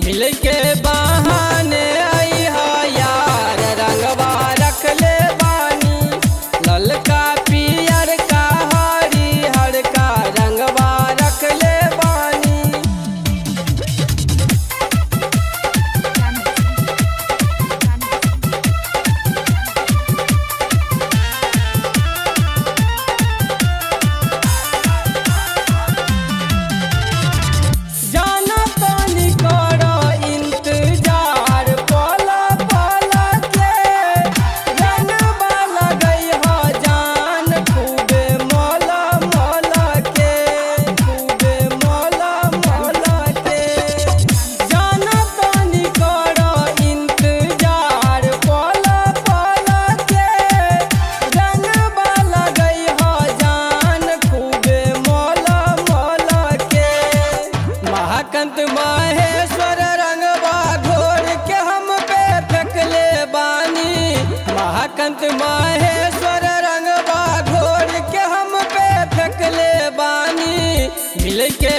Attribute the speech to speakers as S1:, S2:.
S1: मिल के बहाने आई हा यार रंगवा रख ले बानी ललका पियर का हरी हर का रंगवा रख ले बानी जाना तानी करो इंतजार पला पला के रंगवा लगई हो जान खूबे मोला मोला के खूबे मोला मोला के जाना तानी करो इंतजार पला पला के रंगवा लगई हो जान खूबे मोला मोला के महाकंत माहेश्वर रंगवा घोर के हम पे फेंकले बानी महाकंत माहेश्वर रंगवा घोर के हम पे फेंकले बानी मिल के